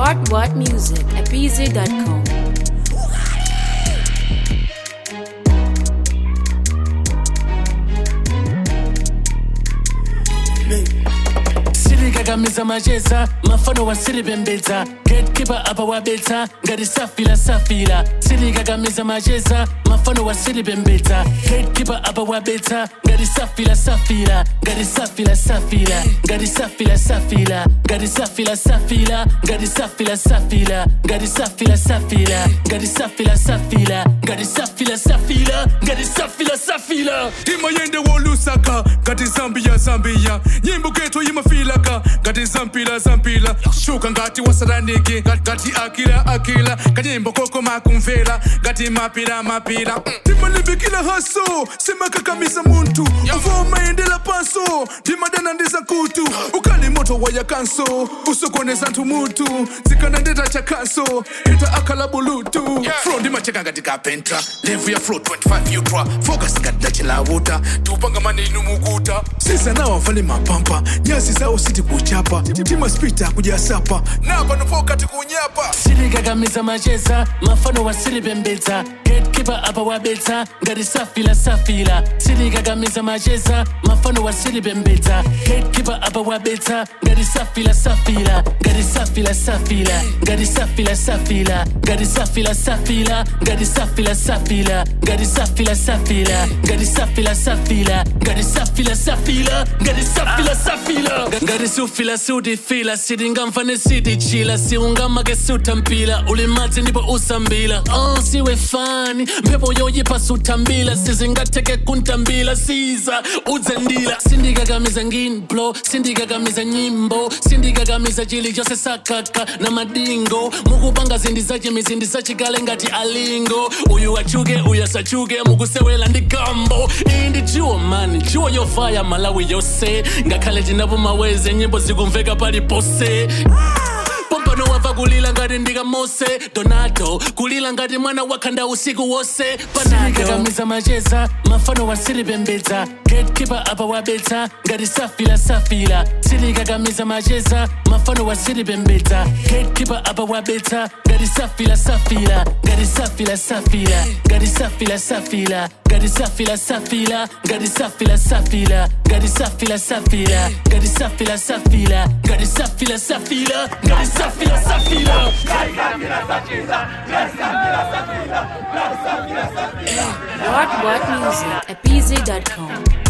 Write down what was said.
What What Music at BZ.com. sirikakamiza macheza mafano wasiripembedza gatekeeper apa wabetsa ngati safira safira sirikakamiza macheza mafano wasiripembedza gatekeeper apa wabetsa ngati safira safira ngati safira safira ngati safira safira ngati safira safira ngati safira safira ngati safira safira ngati safira safira ngati safira safira ngati safira safira imayende wolusaka ngati zambia zambia nyimbo ketu imafilaka ngati zampila zampila shuka ngati wasaraniki ngati akila akila kanyimbo koko makumvera ngati mapila mapila timalimbikila haso simakakamiza muntu uvo mayendela paso ndimadana ndiza kutu ukali moto waya kanso usokoneza nthu mutu zikanandeta cha kanso ita akala bulutu fro ndimacheka ngati kapenta levu ya flo 25 yutra focus ngati dachilawuta tiupanga manenu mukuta sisa wavale mapampa nyasi zawo siti kuchapa timaspita kujasapa napa nopokati kunyapa sirikakamiza macheza mafano wasiripembedza gatekeeper apa wabetsa ngati safira safira sirikakamiza macheza mafano wasiripembedza gatekeeper apa wabetsa ngati safira safira ngati safira safira ngati safira safira ngati safira safira ngati safira safira ngati safira safira ngati safira safira ngati safira safira ngati safira safira ngati sufila siutifila sitingamfane sitichila siungamake siutampila ulimadzi ndipo usambila oh, siwe fani mphepo yoyipa sutambila sizingatheke kuntambila siza udzendila sindikakamiza nginblo sindikakamiza nyimbo sindikakamiza chili chose sakaka na madingo mukupanga zindi zachimizi ndizacikale ngati alingo uyu achuke uyu asachuke mukusewela ndi gambo iyi ndi jiwo mani jiwo yofaya malawi yose ngakhale tinapo maweze nyimbo zikumveka palipose pompano wamva kulila ngati ndika mose donato kulila ngati mwana wakhanda usiku wose panakakamiza macheza mafano wasiripembedza gatekeeper apa wabetsa ngati safira safira sirikakamiza macheza mafano wasiripembedza gatekeeper apa wabetsa ngati safira safira ngati safira safira ngati safira safira ngati safira safira ngati safira safira ngati safira safira ngati safira safira ngati safira safira ngati safira safira What What Music at BZ.com.